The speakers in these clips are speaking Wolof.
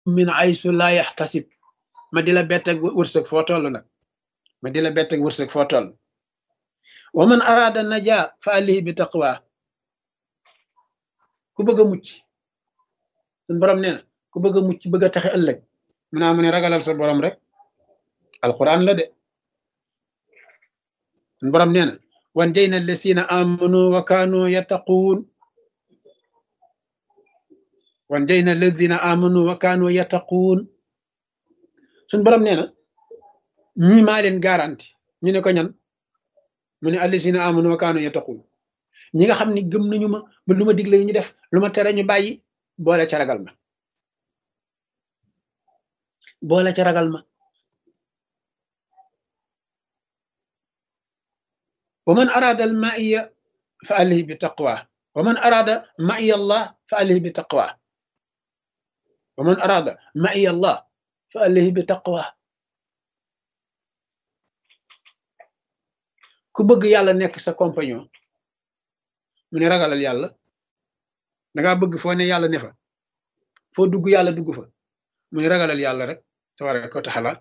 min aysu laa yaxtasib ma di la bett ak wërsëg foo toll nag ma di la bett ak wërsëg foo toll wa man araada naja fa alihi bi taqwa ku bëgg a mucc suñ borom nee na ku bëgg a mucc bëgg a taxe ëllëg mu naa mu ne ragalal sa borom rek alquran la de suñ borom nee na wan jayna allasina amanu wa kaanu yattaquun wan jayna alladina amanu wa kaanu yattaquun suñ borom nee na ñii maa leen garanti ñu ne ko ñan mu ne allasina amanu wa kaanu yattaquun ñi nga xam ne gëm nañu ma ba lu ma digle ñu def lu ma tere ñu bàyyi boole ca ragal ma boole ca ragal ma wa man arada al maiya fa alihi bi taqwa wa man arada maiya allah fa alihi bi taqwa wa man arada maiya allah fa alihi bi taqwa ku bëgg yàlla nekk sa compagnon mu ne ragalal yàlla dangaa bëgg foo ne yàlla ne fa foo dugg yàlla dugg fa mu ne ragalal yàlla rek tabaraka wa taala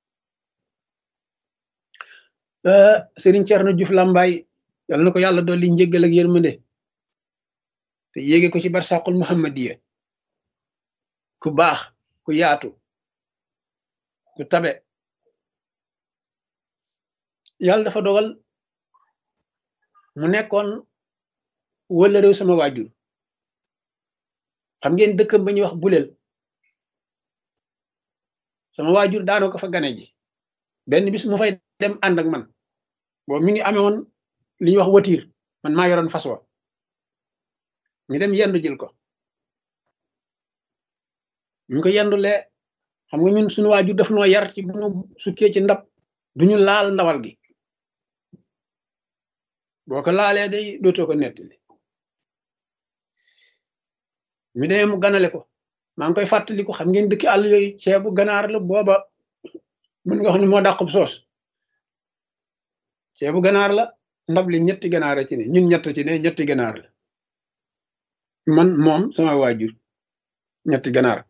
Sëriñ Cerno Juuf Làmbaay yàlla na ko yàlla dolli njéggal ak yërmande te yéege ko ci barsàqul muhammadiya ku baax ku yaatu ku tabe yàlla dafa dogal mu nekkoon wala réew sama waajur xam ngeen dëkkam ba ñuy wax buleel sama waajur daanoo ko fa gane ji benn bis mu fay dem ànd ak man boobu mi ngi amee woon li ñuy wax watiir man maa yoroon fas wa ñu dem yendu jël ko ñu ko yendulee xam nga ñun suñu waajur daf noo yar ci bu ñu sukkee ci ndab duñu laal ndawal gi boo ko laalee day dootoo ko nettali mi demee mu ganale ko maa ngi koy fàttali ko xam ngeen dëkki àll yooyu ceebu ganaar la booba mën nga wax ni moo dàqub soos ceebu ganaar la ndab li ñetti ganaar ci ne ñun ñett ci ne ñetti ganaar la man moom sama waajur ñetti ganaar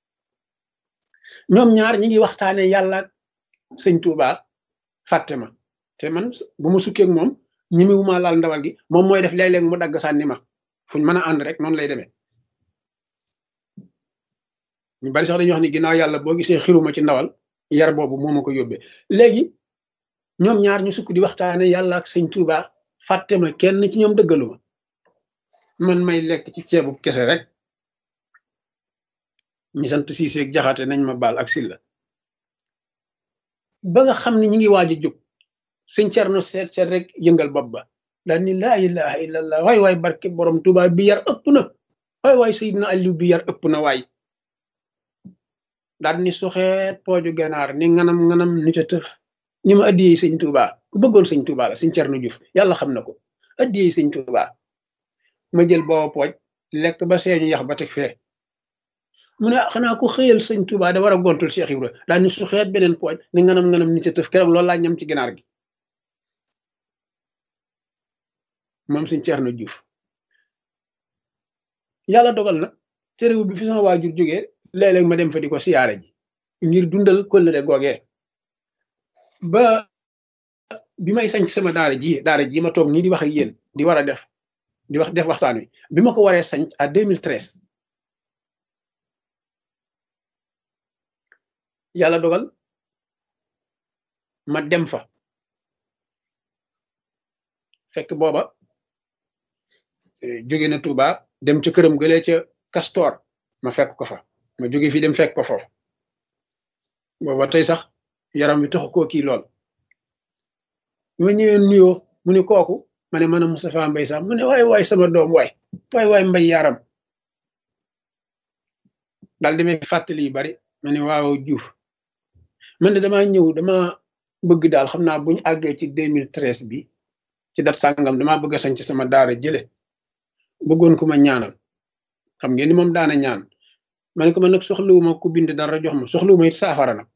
ñoom ñaar ñi ngi waxtaane yàlla sëñ Tuuba fàtte ma te man bu ma sukkee ak moom ñi mi wuma laal ndawal gi moom mooy def léeg-léeg mu dagg sànni ma fuñ mën a ànd rek noonu lay demee ñu bari sax dañuy wax ni ginnaaw yàlla boo gisee xiruma ci ndawal yar boobu moo ma ko yóbbee léegi ñoom ñaar ñu sukk di waxtaane yàlla ak sëñ Tuuba fàtte ma kenn ci ñoom dëggaluma man may lekk ci ceebu kese rek ñi sant siiseeg jaxate nañ ma baal ak silla ba nga xam ne ñi ngi waaj a jóg sëñ Cerno seet seet rek yëngal bopp ba daal ni laa ilaha illallah waay waay barke borom Tuuba bi yar ëpp na waay waay Seydina Aliou bi yar ëpp na waay daal ni suxeet pooju ganaar ni nganam nganam nit a tëf ni ma addiyee sëñ Tuuba ku bëggoon sëñ Tuuba la sëñ Cerno Juuf yàlla xam na ko addiyee sëñ Tuuba ma jël booba pooj lekk ba seeñu yax ba teg fee mu ne xanaa ku xëyal sëñ Tuuba da war a gontul Cheikh Ibra daal ni suxeet beneen pooj ni nganam nganam nit a tëf keroog loolu laa ñam ci ganaar gi moom sëñ Cerno Juuf yàlla dogal na téréwu bi fi sama waajur jógee léeg-léeg ma dem fa di ko siyaare ji ngir dundal kóllëre googee ba bi may sañ sama daara ji daara ji ma toog nii di wax ak yéen di war a def di wax def waxtaan wi bi ma ko waree sañ à 2013 yàlla dogal ma dem fa fekk booba jóge na Touba dem ca këram gëlee ca Castor ma fekk ko fa ma jóge fii dem fekk ko foofu booba tey sax yaram wi taxu koo kii lool bi ma ñëwee nuyoo mu ne kooku ma ne man a Moustapha Mbay sax mu ne waay waay sama doom waay waay waay mbay yaram daal di may fàttali yu bari ma ne waaw Juuf man de damaa ñëw dama bëgg daal xam naa buñu àggee ci 2013 bi ci dat sàngam damaa bëgg a sañ ci sama daara jële bëggoon ku ma ñaanal xam ngeen ni moom daana ñaan ma ne ko man nag soxlawuma ku bind dara jox ma soxlawuma it saafara nag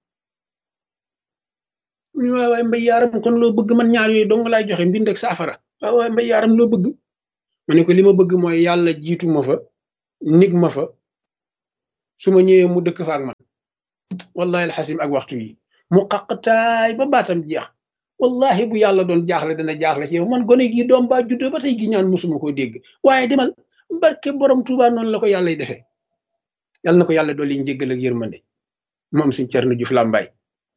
mu ne waay waay mbay yaaram kon loo bëgg man ñaar yooyu dong laay joxe mbind ak saafara waay waay mbay yaaram loo bëgg ma ne ko li ma bëgg mooy yàlla jiitu ma fa nig ma fa su ma ñëwee mu dëkk fa ak man wallahi alxasim ak waxtu yi mu xaqtaay ba baatam jeex wallahi bu yàlla doon jaaxle dana jaaxle ci yow man gone gi doom baa juddoo ba tey gi ñaan musuma ko dégg waaye demal barke borom Tuubaa noonu la ko yàlla defee yàlla na ko yàlla dolli njéggal ak yërmande moom suñ Cerno Juuf Làmbaay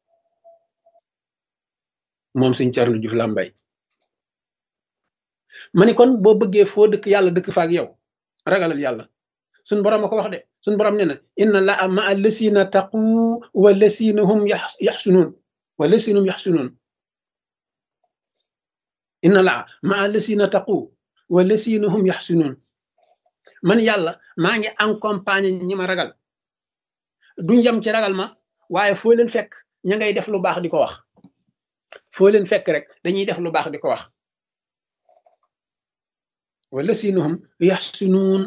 moom suñ Cerno Juuf Làmbaay ma ni kon boo bëggee foo dëkk yàlla dëkk fa ak yow ragalal yàlla suñ borom a ko wax de suñ borom nee na inna laa ma lasina taqu wa lasina hum yaxsunuun wa lasina hum yaxsunuun inna laa ma lasina taqu wa lasina hum yaxsunuun man yàlla maa ngi accompagné ñi ma ragal duñ yem ci ragal ma waaye foo leen fekk ña ngay def lu baax di ko wax foo leen fekk rek dañuy def lu baax di ko wax wala sinahum yaxsunuun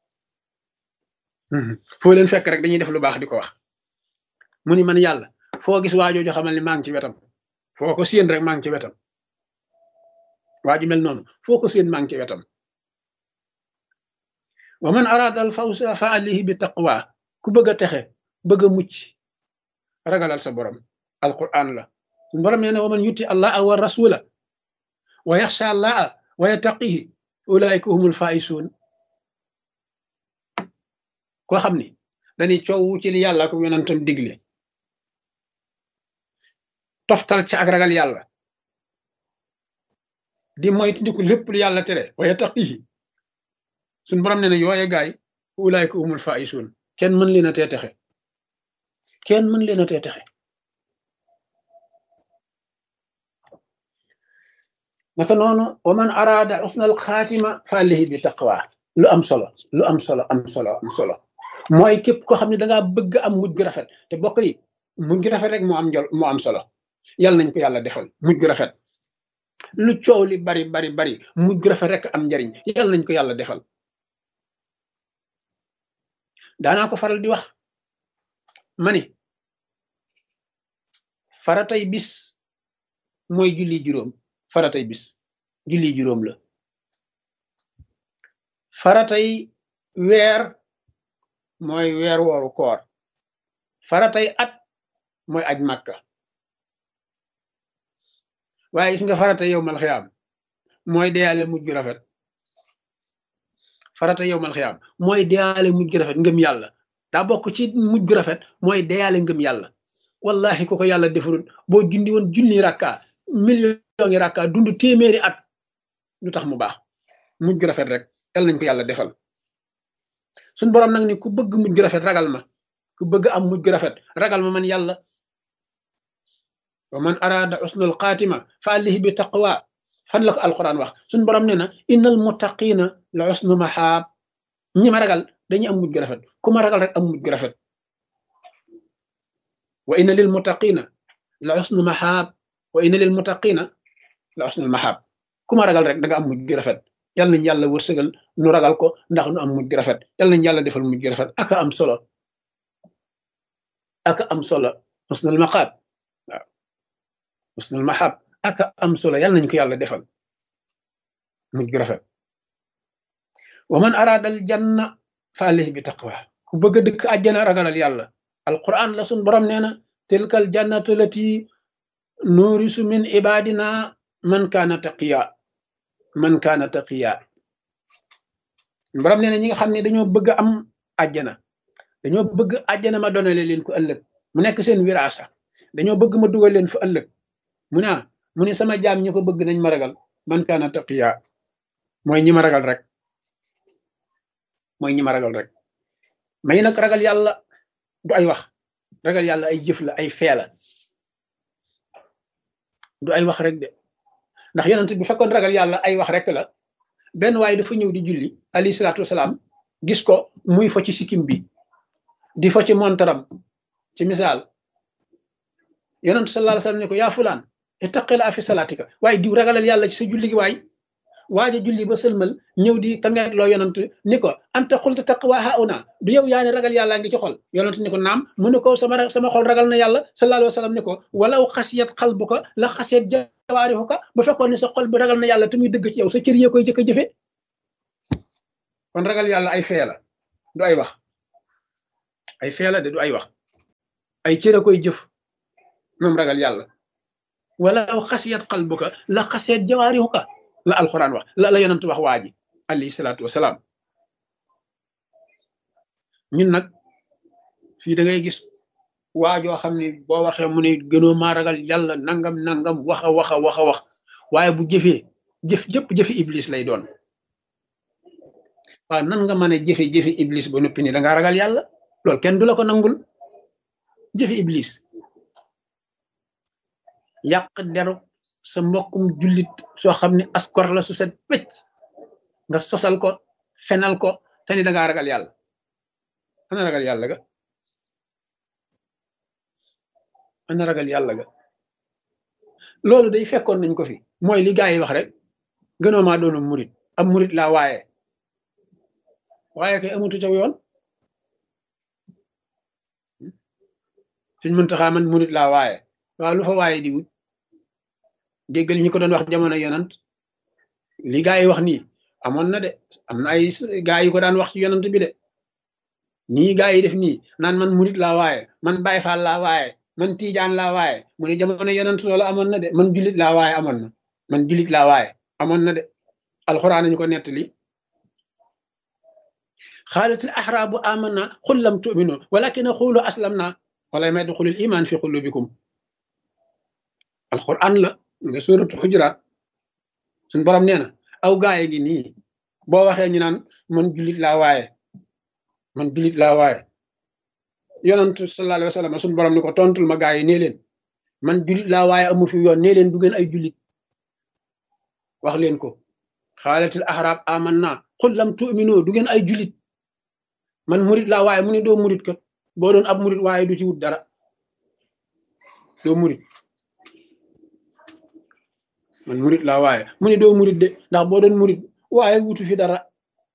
foo leen fekk rek dañuy def lu baax di ko wax mu ni man yàlla foo gis waajooju xamal ni maa ngi ci wetam foo ko séen rek maa ngi ci wetam waaju mel noonu foo ko séen maa ngi ci wetam wa man araada al fawsa fa alayhi bi taqwa ku bëgg a texe bëgg a mucc ragalal sa borom alquran la borom nee na wa man yuti allah wa rasula wa yaxsha allah wa yattaqihi ulaika humul faisuun koo xam ni dañuy coow ci li yàlla ko yonentam digle toftal ci ak ragal yàlla di moytu ndiku lépp lu yàlla tere wa yattaqihi suñ borom nee na yooye gaay ulaika humul faisuun kenn mën leen a tee texe kenn mën leen a tee texe naka noonu wa man araada usnal xaatima fa alayhi bi taqwa lu am solo lu am solo am solo am solo mooy képp koo xam ne dangaa bëgg am mujj gu rafet te bokk yi mujj gu rafet rek moo am jol moo am solo yàlla nañ ko yàlla defal mujj gu rafet lu coow li bari bari bari mujj gu rafet rek am njariñ yàlla nañ ko yàlla defal daanaa ko faral di wax ma ni faratay bis mooy julli juróom faratay bis julli juróom la faratay weer mooy weer wooru koor faratay at mooy aj màkka waaye gis nga faratay yow mal xiyaam mooy deyaale mujj gu rafet farata yow mal xiyaam mooy deyaale mujj gu rafet ngëm yàlla daa bokk ci mujj gu rafet mooy deyaale ngëm yàlla wallahi ko ko yàlla defarul boo jundi woon junni rakka million ngi rakka dund téeméeri at lu tax mu baax mujj gu rafet rek yàlla nañ ko yàlla defal suñ borom nag ni ku bëgg mujj gu rafet ragal ma ku bëgg am mujj gu rafet ragal ma man yàlla wa man araada usnul xaatima fa alayhi bi taqwa fan la ko alquran wax suñ borom ne na innal muttaqina la usnu maxaab ñi ma ragal dañuy am mujj gu rafet ku ma ragal rek am mujj gu rafet wa inna lil muttaqina la usnu maxaab wa inna lil muttaqina la usnul maxaab ku ma ragal rek da nga am mujj gu rafet yal nañ yàlla wërsëgal nu ragal ko ndax nu am mujj gu rafet yal nañ yàlla defal mujj gu rafet aka am solo aka am solo usnul maxaab waaw usnul maxaab aka am solo yal nañ ko yàlla defal mujj gu rafet wa man araada al janna fa alayhi bi taqwa ku bëgg a dëkk àjjana ragalal yàlla alquran la sun borom nee na tilka al jannatu lati nuurisu min ibadina man kaana taqiya man kaana taqiya borom nee na ñi nga xam ne dañoo bëgg am àjjana dañoo bëgg àjjana ma donale leen ko ëllëg mu nekk seen wiraasa dañoo bëgg ma dugal leen fa ëllëg mu ne mu ne sama jaam ñi ko bëgg nañ ma ragal man kaana taqiya mooy ñi ma ragal rek mooy ñi ma ragal rek may nag ragal yàlla du ay wax ragal yàlla ay jëf la ay fee la du ay wax rek de ndax yonent bi fekkoon ragal yàlla ay wax rek la benn waaye dafa ñëw di julli alayhi salaatu wasalaam gis ko muy fo ci sikkim bi di fo ci montaram ci misaal yonent sallallahu alayhi wasallam ne ko yaa fulaan ittaqila fi salaatika waaye diw ragalal yàlla ci sa julli gi waay waaja julli ba sëlmal ñëw di kangeet loo yonent ni ko anta xulta taqwa hauna du yow yaa ne ragal yàlla ngi ci xol yonent ni ko naam mu ne ko sama sama xol ragal na yàlla sallallahu alayhi wasallam ni ko walaw xasiyat xalbuka la xasiyat jawaarihuka ba fekkoon ne sa xol bi ragal na yàlla te muy dëgg ci yow sa cër yee koy jëkk a jëfe kon ragal yàlla ay fee la du ay wax ay feela de du ay wax ay cër a koy jëf moom ragal yàlla wala xasiyat qalbuka la xasiyat jawaarihuka la alquran wax la la yonent wax waa ji alayhi salaatu wasalaam ñun nag fii da ngay gis waajoo xam ne boo waxee mu ne gënoo maa ragal yàlla nangam nangam wax a wax a wax a wax waaye bu jëfee jëf jëpp jëfi iblis lay doon waaw nan nga mën a jëfe jëfi iblis ba noppi ni da ngaa ragal yàlla loolu kenn du la ko nangul jëfi iblis yàq deru sa mbokkum jullit soo xam ne askor la su set wecc nga sosal ko fenal ko te ni da ngaa ragal yàlla ana ragal yàlla ga ana ragal yàlla ga loolu day fekkoon nañ ko fi mooy li gaa yi wax rek gënoo maa doonu murit am murit laa waaye waaye kay amutu caw yoon suñ Muntaxa man murit laa waaye waaw lu fa waaye di wut déggal ñi ko doon wax jamono yonant li gaa yi wax nii amoon na de am na ay gaa yi ko daan wax ci yonant bi de nii gaa yi def nii naan man murit laa waaye man Baay Faal laa waaye man Tiijaan laa waaye mu ne jamono yonant loolu amoon na de man julit laa waaye amoon na man julit laa waaye amoon na de alxuraan nañu ko nettali xaalatil axraabu amanna xul lam tuminu walakin xuulu aslam na wala may duxulil iman fi xulubikum alxuraan la nga suratul xujuraat suñ borom nee na aw gaaye gi nii boo waxee ñu naan man julit laa waaye man julit laa waaye yonent sallallahu alayhi wa sallam suñ borom ni ko tontul ma gaa yi nee leen man julit laa waaye amu fi yoon nee leen du ngeen ay julit wax leen ko xaalatil axraab amanna xul lam tuminu du ngeen ay julit man murit laa waaye mu ne doo murit kat boo doon ab murit waaye du ci wut dara doo murit man murit laa waaye mu ne doo murit de ndax boo doon murit waaye wutu fi dara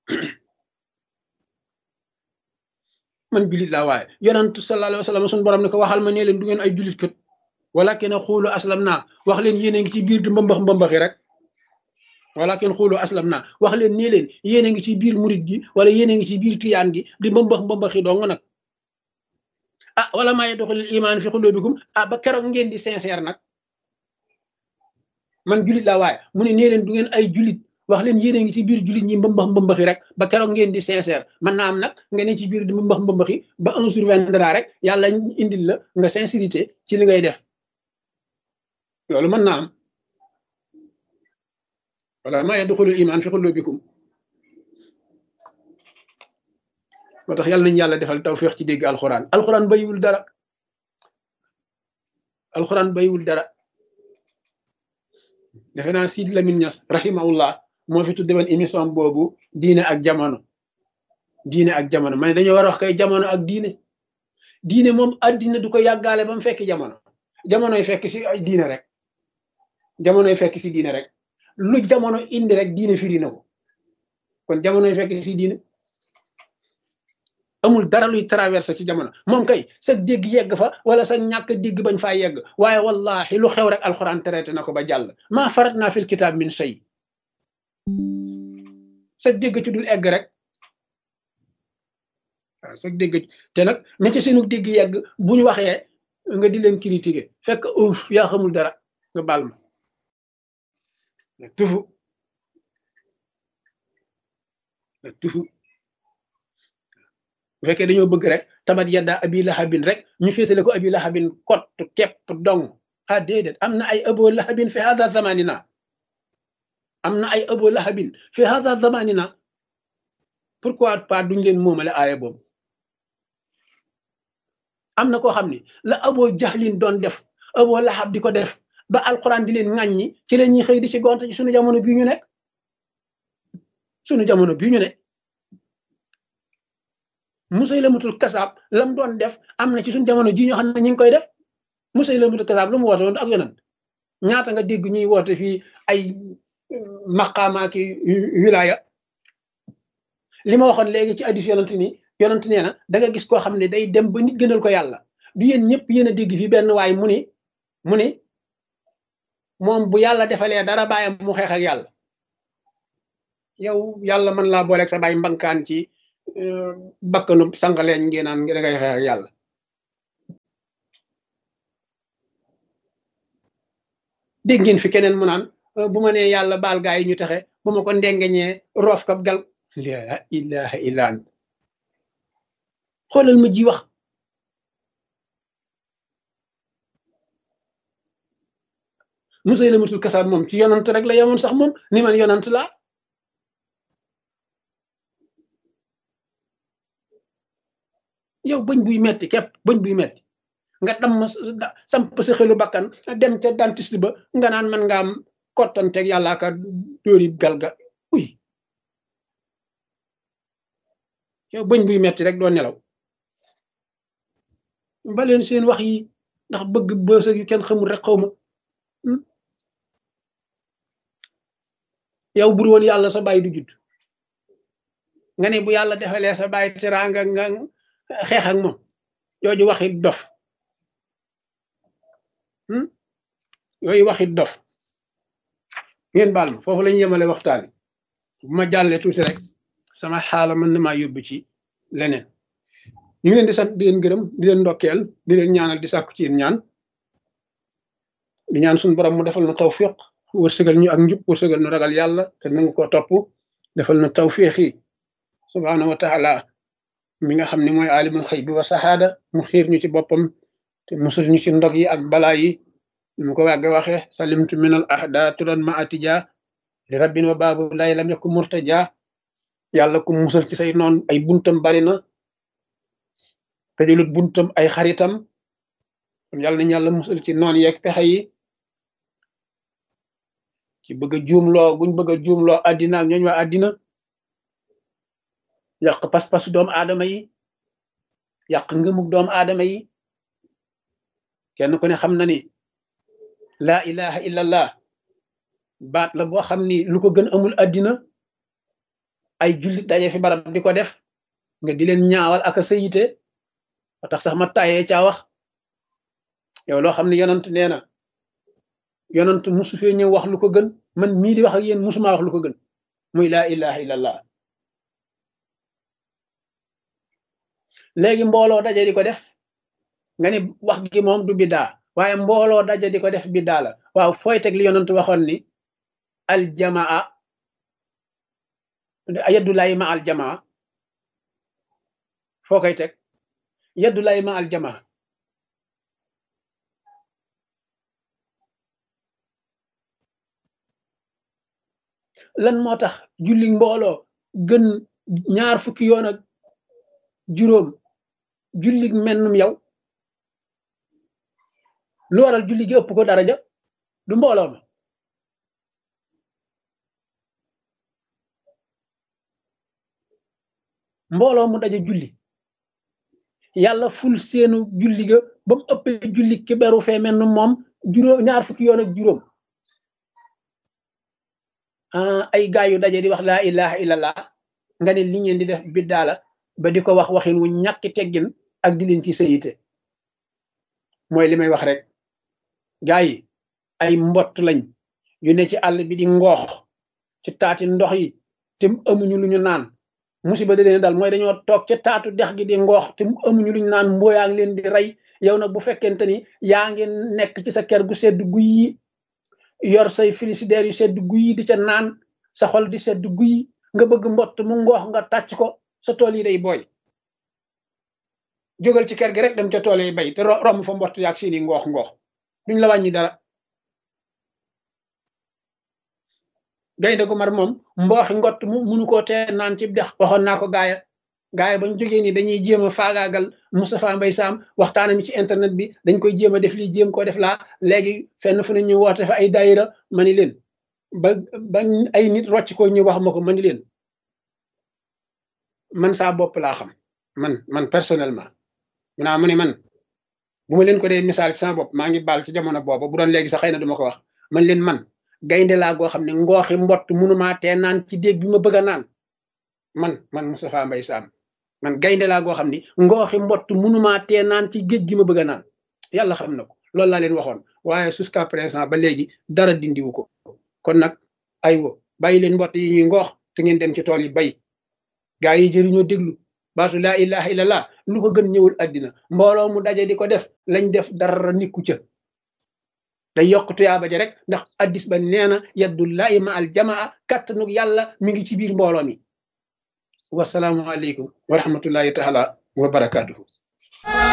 man julit laa waaye yonent sallallahu alayhi wa sallam suñu borom ne ko waxal ma nee leen du ngeen ay julit kat walakin xuulu aslam naa wax leen yéen a ngi ci biir di mbambax mbambaxi rek walakin xuulu aslam naa wax leen nee leen yéen a ngi ci biir murit gi wala yéen a ngi ci biir tiyaan gi di mbambax mbambaxi dong nag ah wala maa yadxulul iman fi xulubikum ah ba keroog ngeen di sincère nag man julit laa waaye mu ne nee leen du ngeen ay julit wax leen yéen a ngi ci biir julit ñi mbambax mbambaxi rek ba keroog ngeen di sincère man naa am nag nga ne ci biir di mbambax mbambaxi ba un surviendra rek yàlla indil la nga sincérité ci li ngay def loolu mën naa am wala maa yadxulul iman fi xulubikum moo tax yàlla nañu yàlla defal tawféex ci dégg alxuraan alxuraan bayiwul dara alxuraan bayiwul dara defe naa Sidi Lamine Niass rahimahullah moo fi tudde woon émission boobu diine ak jamono diine ak jamono ma ne dañoo war a wax kay jamono ak diine diine moom addina du ko yàggaale ba mu fekk jamono jamonoy fekk si diine rek jamonoy fekk si diine rek lu jamono indi rek diine firi na ko kon jamonoy fekk si diine amul dara luy traversé ci jamono moom kay sa dégg yegg fa wala sa ñàkk dégg bañ faa yegg waaye wallahi lu xew rek alxuraan traité na ko ba jàll maa farat naa fil kitaab min shay sa dégg ci dul egg rek waaw sa dégg te nag ña ci seenu dégg yegg bu ñu waxee nga di leen critiquer fekk uuf yaa xamul dara nga baal ma tufu tufu bu fekkee dañoo bëgg rek tabat yadda abi lahabin rek ñu féetale ko abi lahabin kott kepp dong ah déedéet am na ay abo lahabin fi hada zamanina am na ay abo lahabin fi hada zamanina pourquoi pas duñ leen moomale aaya boobu am na koo xam ne la abo jaxlin doon def abo lahab di ko def ba alquran di leen ŋàññi ci la ñuy xëy di ci gonte ci sunu jamono bii ñu nekk sunu jamono bii ñu ne Musaylamatul kasaab lam doon def am na ci suñu jamono ji ñoo xam ne ñu ngi koy def Musaylamatul kasaab lu mu woote woon ak yonent ñaata nga dégg ñuy woote fii ay maqaama ki wilaya li ma waxoon léegi ci addis yonent ni yonent nee na da nga gis koo xam ne day dem ba nit gënal ko yàlla du yéen ñëpp yéen a dégg fii benn waay mu ni mu ni moom bu yàlla defalee dara bàyyam mu xeex ak yàlla yow yàlla mën laa booleeg sa bàyyi mbankaan ci bakkanu sànqaleeñ ngeen naan da ngay xeex ak yàlla dégg ngeen fi keneen mu naan bu ma nee yàlla baal gaa yi ñu taxe bu ma ko ndengeñee roof kab gal la ilaha illa ant xoolal ma ji wax musay la matul kasaab moom ci yonant rek la yemoon sax moom ni man yonant laa yow bëñ buy metti képp bëñ buy metti nga dam samp sa xelu bakkan dem ca dentiste ba nga naan man nga am kottanteeg yàllaa ka dóori galga uy yow bëñ buy metti rek doo nelaw baleen seen wax yi ndax bëgg bësëg yu kenn xamul rek xaw ma yow bur woon yàlla sa bàyyi du judd nga ne bu yàlla defalee sa bàyyi teraanga nga xeex ak moom jooju waxit dof yooyu waxit dof ngeen baal ma foofu lañu yemale waxtaan bu ma jàllee tuuti rek sama xaala mën na maa yóbbu ci leneen ñu ngi leen di sant di leen gërëm di leen ndokkeel di leen ñaanal di sàkku ci yéen ñaan di ñaan suñu borom mu defal na tawfiq wërsëgal ñu ak njub wërsëgal nu ragal yàlla te nangu ko topp defal na tawfiq yi subhaanahu wa taala mi nga xam ne mooy alimul xëy bi wa saxaada mu xiir ñu ci boppam te musul ñu ci ndog yi ak balaa yi mu ko wàgge waxe salimtu min al ahda turan ma atija li rabbin wa baabu lay lam yakku murtaja yàlla ku musal ci say noon ay buntam bari na tëjulut buntam ay xaritam kon yàlla nañu yàlla musal ci noon yeeg pexe yi ci bëgg a juumloo buñ bëgg a juumloo àddina ak ñooñ waa àddina yàq pas-pasu doomu aadama yi yàq ngëmug doomu aadama yi kenn ku ne xam na ni laa ilaha illallah baat la boo xam ni lu ko gën amul àddina ay jullit daje fi barab di ko def nga di leen ñaawal ak a sayite ba tax sax ma tayee caa wax yow loo xam ne yonant nee na yonant musu fee ñëw wax lu ko gën man mii di wax ak yéen musuma wax lu ko gën muy laa ilaha illallah léegi mbooloo daje di ko def nga ni wax gi moom du biddaa waaye mbooloo daje di ko def biddaa la waaw fooy teg li yonant waxoon ni aljamaa yaddulaay ma aljamaa foo koy teg yaddulaay ma aljamaa lan moo tax julli mbooloo gën ñaar fukki yoon ak juróom julli mennum yow lu waral julli gi ëpp ko daraja du mbooloo ma mbooloo mu daje julli yàlla ful seenu julli ga ba mu ëppee julli ki beru fee mel moom juróom ñaar fukki yoon ak juróom ay gaay yu daje di wax laa ilaha illallah nga ne li ngeen di def biddaa la ba di ko wax waxin wu ñàkki teggin ak di leen ci sayite mooy li may wax rek gaa yi ay mbott lañ yu ne ci àll bi di ngoox ci taati ndox yi te amuñu lu ñu naan musiba da leen dal mooy dañoo toog ca taatu dex gi di ngoox te amuñu lu ñu naan mbooyaa ngi leen di rey yow nag bu fekkente ni yaa ngi nekk ci sa kër gu sedd guy yi yor say frigidaire yu sedd guy di ca naan sa xol di sedd guy nga bëgg mbott mu ngoox nga tàcc ko sa tool yi day booy jógal ci kër gi rek dem ca tool yi bay te romb fa mbott yaag seeni ngoox ngoox duñ la wàññi dara gaynde gu mar moom mbooxi ngott mu munu koo tee naan ci dex waxoon naa ko gaaya gaaya bañ jógee ni dañuy jéem a faagaagal Moustapha Mbaye Sam waxtaanam ci internet bi dañ koy jéem a def lii jéem koo def laa léegi fenn fu ne ñu woote fa ay daayira ma ni leen ba ba ay nit rocc ko ñu wax ma ko ma ni leen man saa bopp laa xam man man personnellement mu naa mu ne man bu ma leen ko dee misaal ci sama bopp maa ngi baal ci jamono boobu bu doon léegi sax xëy na duma ko wax man leen man gaynde laa goo xam ne ngooxi mbott munumaa tee naan ci déeg bi ma bëgg a naan man man Moustapha Mbaye Sam man gaynde laa goo xam ne ngooxi mbott munumaa tee naan ci géej gi ma bëgg a naan yàlla xam na ko loolu laa leen waxoon waaye jusqu'à présent ba léegi dara dindiwu ko kon nag aywa bàyyi leen mbott yi ñuy ngoox te ngeen dem ci tool yi bay gaa yi jëriñoo déglu baatu laa ilaha illallah lu ko gën ñëwul àddina mbooloo mu daje di ko def lañ def dara nikku ca day yokk tuyaaba ja rek ndax addis ba nee na yaddullahi ma al jamaa kàttanug yàlla mi ngi ci biir mbooloo mi wasalaamu aleykum wa rahmatullahi taala wa barakaatuhu